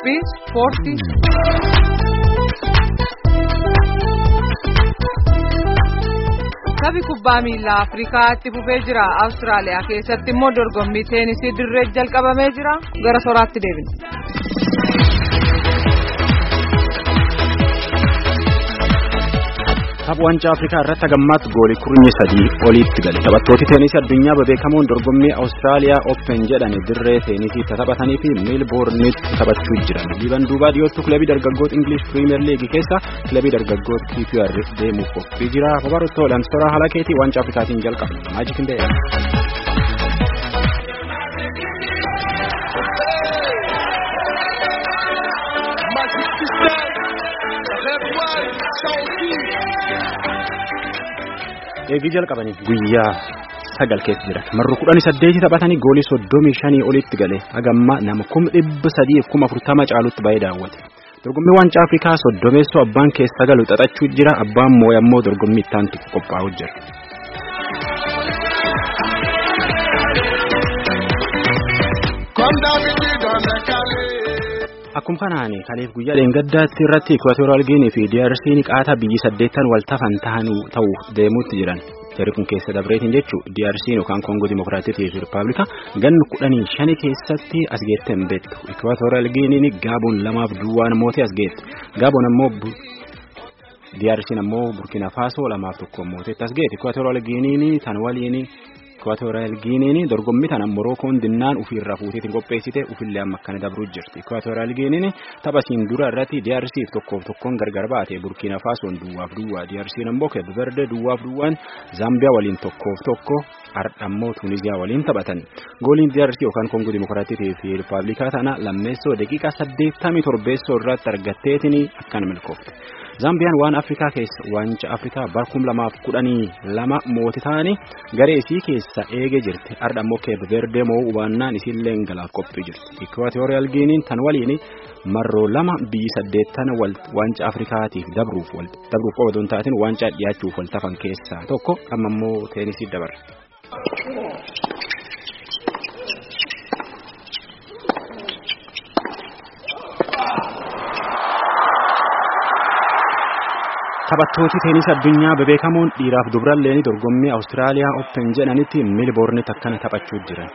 qophii ispoortii. Taphi kubbaa miilaa Afrikaa itti fufee jira. Awustiraaliyaa keessatti immoo dorgommii teenisii dirree jalqabamee jira. Gara soraatti deebina. Tapha waancaa Afrikaa irratti hagammaatti goolii kurnye sadii oliitti gale. Taphattooti teenisii addunyaa bebeekamoon dorgommii Awustiraaliyaa Open jedhani dirree teenisii taphatanii fi Meelboornitti taphachuu jiran. Liiban duubaa dhiyoottu kilabii dargaggoota Ingilish Piriimeer Liigii keessa kilabii dargaggoota QPR deemuuf qophii jira. Babarottoo Lamsoraa Halakeetii waancaa Afrikaatiin jalqaba. Maajik Indeeyaa. Eegii jalqabanii guyyaa sagal keessa jiran marru kudhanii saddeeti taphatanii goolii soddomii shanii olitti gale hagamma nama kuma dhibba sadiif kuma afurtama caalutti baay'ee daawwate dorgommii waancaa afrikaa soddomeessoo abbaan keessa galu xaxachuu jira abbaan moo'e ammoo dorgommii ittaantu qophaa'u jira. Akkuma kanaan kaleef guyyaa dheengaddaatti irratti Ikwaatooriyaal Giinii fi DRC'n qaataa biyyi saddeettan wal tafan ta'uu deemuutti jiran. Jarri kun keessa dabreetiin jechuun DRC'n yookaan Koongoo Dimokiraatittii fi Rippaabilika ganna kudhanii shani keessatti as geette hin beektu. Ikwaatooriyaal Giiniin Gaaboon lamaaf duwwaan mootee as geette. Gaaboon ammoo DRC'n ammoo Burkina Faasoo lamaaf tokko mooteetti as geette. Ikwaatooriyaal Giiniin tan waliin Ikwaatooriyaal Giiniin dorgommii tana Morookoon dinnaan ofiirraa fuuteetiin qopheessite ofillee amma akkana dabruu jirti. Ikwaatooriyaal Giiniin taphasiin dura irratti DRC'f tokkoof tokkoon gargar baate Burkina Faasoon duwwaaf duwwaa DRC'n ammoo Keeb Verde duwwaaf duwwaan Zaambiyaa waliin tokkoof tokko Ardhammoo Tuuniziyaa waliin taphatan. Gooliin DRC yookaan Koongoo Dimokiraatittii fi Rippaabilikaa tana lammeessoo daqiiqaa saddeettamii torbeessoo irratti argatteetiin akkana milkoofte. Zaambiyaan waan Afrikaa keessa waancaa Afrikaa bara kum lamaaf kudhanii lama mooti ta'anii garee isii keessa eegee jirti. Arda ammoo Keeb Verde moo hubannaan isiillee galaaf qophii jirti. Ikwaatooriyaal Giiniin tan waliin marroo lama biyyi saddeettan waancaa Afrikaatiif dabruuf dabruuf qofa otoo taateen waancaa dhiyaachuuf wal tafan keessaa tokko amma immoo teenisii dabarra. Taphattooti teenisii addunyaa bebeekamoon dhiiraaf dubaralleen dorgommii Awustiraaliyaa Open jedhanitti Meelboornitti akkana taphachuu jiran.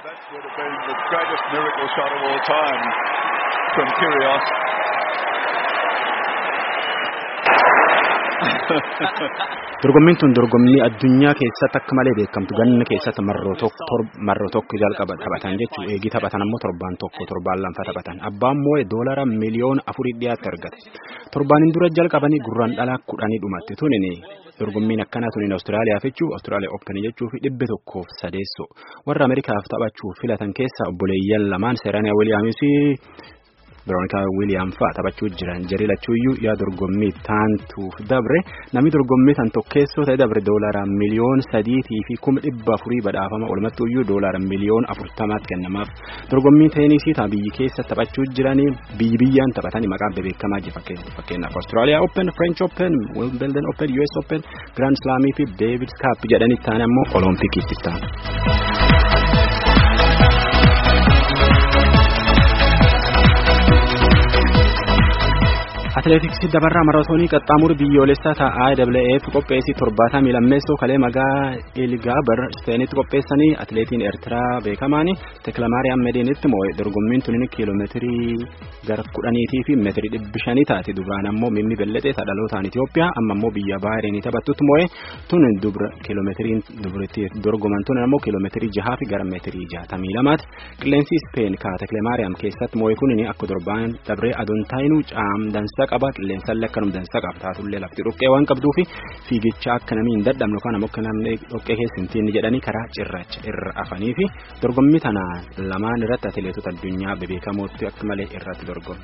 Dorgommiin tun dorgommii addunyaa keessatti akka malee beekamtu ganna keessatti marroo tokko jalqaba taphatan jechuun eegii taphatan ammoo torbaan tokko torbaan lamfa taphatan abbaan moo'e doolara miliyoona afurii dhiyaatti argate torbaaniin dura jalqabanii gurraan dhalaa kudhanii dhumatti tunini dorgommiin akkanaa tuniin Awustiraaliyaaf jechuun Awustiraaliyaa Open jechuuf dhibbe tokkoof sadeessoo warra Ameerikaaf taphachuuf filatan keessaa obboleeyyan lamaan Seeraaniyaa Wiiliyaamisi. Veroonikaa Wiiliyaam fa'a taphachuu jiran jarii lachuuyyuu yaa dorgommii taantuuf dabre namni dorgommii tan tokkeessoo ta'e dabre doolara miliyoon sadiitii fi kuma dhibba afurii badhaafama walumattuuyyuu doolara miliyoon afurtamaatti kennamaaf dorgommii teenisii ta'a biyyi keessa taphachuu jiranii biyyi biyyaan taphatanii maqaan bebeekamaa jiru fakkeenyaaf Austraaliyaa Open, French Open, Wimbledon Open, US Open, Grand Slamii fi Davis Cup jedhanii ta'an ammoo Oloompikiitti ta'an. Atileetiksii dabarraa maraatoonii qaxxaamuru biyyoolessaa ta'a IAAF qopheessii torbaatamii lammeessoo kalee magaa Ilgaabar Ispeenitti qopheessanii atileetiin Eertiraa beekamaan Teekilamaariyaam Medeenitti moo'e dorgommiin tuniin kiiloomeetirii gara kudhaniitii fi meetirii dhibbi shanii taate duraan ammoo Mimmi Belletee dhalotaan Itoophiyaa amma ammoo biyya Baahireenii taphattutti moo'e tun dubra kiiloomeetiriin dubritti dorgoman tun ammoo kiiloomeetirii jahaa fi gara meetirii jaatamii lamaati qilleensi Ispeen ka Teekilamaariyaam keessatti moo'e kunin akka torbaan dabree adoon taayinuu caam dansa qaba qilleensaallee akkanuma dansa qaba taatullee lafti dhoqqee waan qabduuf fiigicha akka namni hin dadhabne yookaan ammoo akka namni dhoqqee keessa hin tiinni jedhanii karaa cirracha irra afanii fi dorgommii tana lamaan irratti atileetota addunyaa bebeekamootti akka malee irratti dorgomu.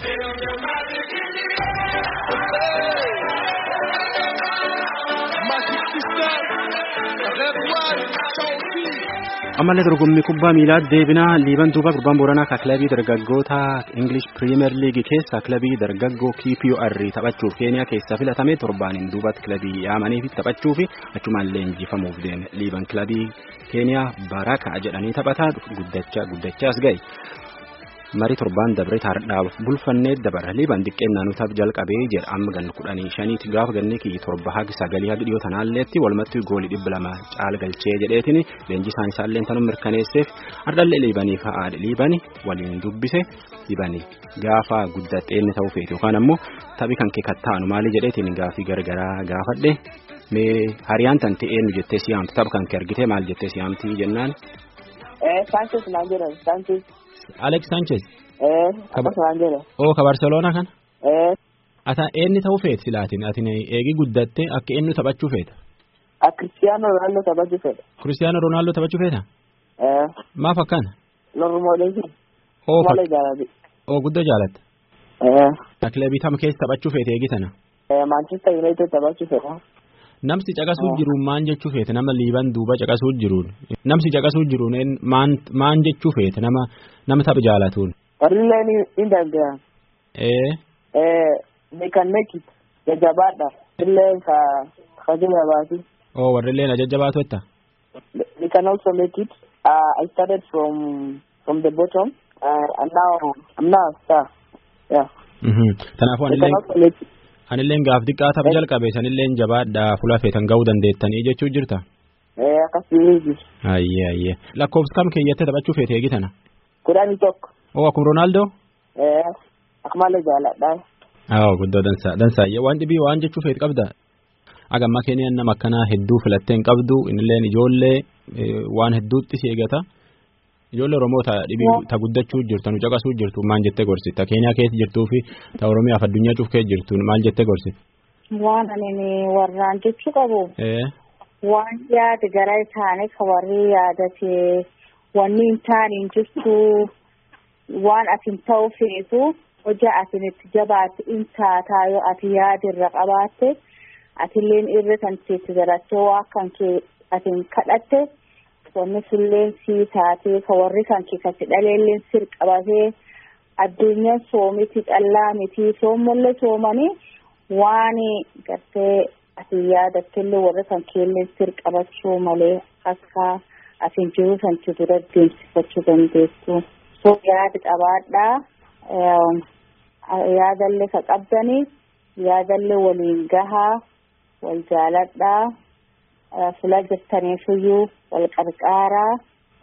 ammallee dorgommii kubbaa miilaa deebinaa liiban duuba gurbaan booranaa ka kilabii dargaggoota ingilish piriimeer liigii keessa kilabii dargaggoo QPR taphachuuf keeniyaa keessaa filatame torbaaniin duubatti kilabii yaamanii taphachuu fi achumallee injifamuuf deeme liiban kilabii keeniyaa baraka jedhanii taphataa guddachaa guddachaas ga'e. marii torbaan dabre taardhaaf bulfannee dabara liiban xiqqeen naannotaaf jalqabee jedha amma gan kudhanii shaniiti gaafa ganni kiyyi torba hagi sagalii hagi dhiyoo tanaalleetti walumatti goolii dhibba lama caala galchee jedheetiin leenjii isaan isaallee tanuu mirkaneesseef ardallee liibanii fa'aadha liibani waliin dubbise liibanii gaafa guddattee inni ta'uu feetu yookaan ammoo taphi kan kee kattaanu maali jedheetiin gaafii gargaraa gaafadhe mee hariyaan tante eenyu jettee siyaamti tapha kan kee argitee maal jettee siyaamti jennaan. Sanchez naan jedhama Sanchez. Alex Sanchez. Akkas naan jedhama. Oo ka Barcelona kan. Ata eenyu ta'uu feeti silaatiin ati eegi guddattee akka eenyu taphachuu feeta. Cristiano Ronaldo taphachuu fedha. Cristiano Ronaldo taphachuu feeta. Maaf akkana. Lormoodheefi. Oo Malee jaalladhi. oo guddoo jaalatta. Kilabii tam keessa taphachuu feete eegi tana. Manchester United taphachuu fedha. Namsi caqasuu jiruun maan jechuu feete nama liiban duuba caqasuu jiruun namsi caqasuu jiruun maan maan jechuu feete nama nama tapha jaalatuun. Warrillee ni ni danda'a. Ee They can make it. Jajjabaadha. Warrillee ka ka jajjabaati. oo warrilleen ajajjabaatu jetta. They can also make it. Uh, I started from from the bottom uh, and now I'm now a star. Yeah. Kanaafuu They can anilleen also make it. anilleen gaaf xiqqaa tapha jalqabe sanilleen jabaadhaa fuula feetan ga'uu dandeettanii jechuu jirta. Eh, akkasii Ayyee ayyee lakkoofsa kam keeyyattee taphachuu feete eegi tana. kudhanii tokko. Oo akkuma Roonaaldoo. Eh, akmalee jaalladha. Awwa guddoo dansaa dansaa waan dhibii waan jechuu feet qabda. Agamma keenyan nama akkanaa hedduu filattee hin qabdu innilleen ijoollee waan hedduutti si eegata. Ijoollee Oromoo ta dhibii ta guddachuu jirtu nu caqasuu jirtu maal jettee gorsi ta Keenyaa keessa jirtuu fi ta Oromiyaaf addunyaa cuuf keessa jirtu maal jettee gorsi. Waan ani warraan jechuu qabu Ee waan yaada gara isaanii ka warri yaadate wanni hin taane hin jirtu waan ati hin ta'u feetu hojii atin itti jabaate in taataa yoo ati yaada irra qabaatte atilleen irra kan itti garattee waa kan kee atin kadhatte wanni sulleen sii taatee ka warri kan kee kasi dhaleelleen sir qabatee addunyaan soomiti callaa miti soommallee soomanii waan gartee ati yaadattellee warri kan keelleen sir qabachuu malee akka atin jiru santi dura deemsifachuu dandeessu. So yaada qabaadhaa yaadallee ka qabdanii yaadallee waliin gahaa wal jaaladhaa fula jirtaniifiyyuu wal qarqaaraa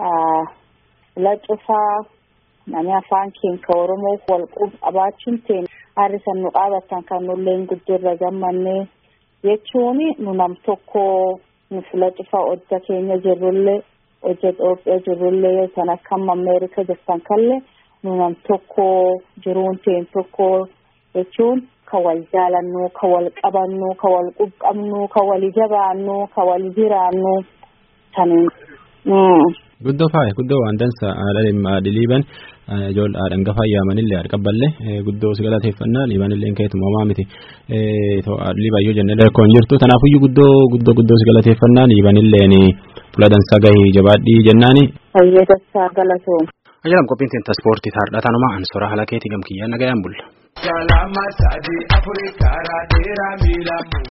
fula cufaa namni afaan keenya oromoo wal qabaachuun teen harrisan nu qaabattan kan nulleen guddirra gammannee jechuun nu nam tokko nu fula cufaa hojja keenya jirrullee hojja Itoophiyaa jirrullee kan akka Ameerika jirtan kallee nu nam tokko jiruun teen tokko jechuun ka wal jaalannu ka wal qabannu ka wal quqqabnu ka wal jabaannu ka wal jiraannu kan Guddoo faaya guddoo waan dansa haadha liiban ijoollee haadha hangafa ayyaamanillee haadha qabballee guddoo si galateeffannaa liibanillee keetu moomaa miti liiban yoo jenne lakkoon jirtu tanaafuyyuu guddoo guddoo guddoo si galateeffannaa liibanilleen fuula dansaa gahee jabaadhii jennaani. fayyadasaa galatooma. Ajaa'ilam qophiin teenta ispoortii taardhaa taanuma ansora haala keetii gamkiyyaan nagayaan bulla. Kalama sadii afurii karaa dheeraa miila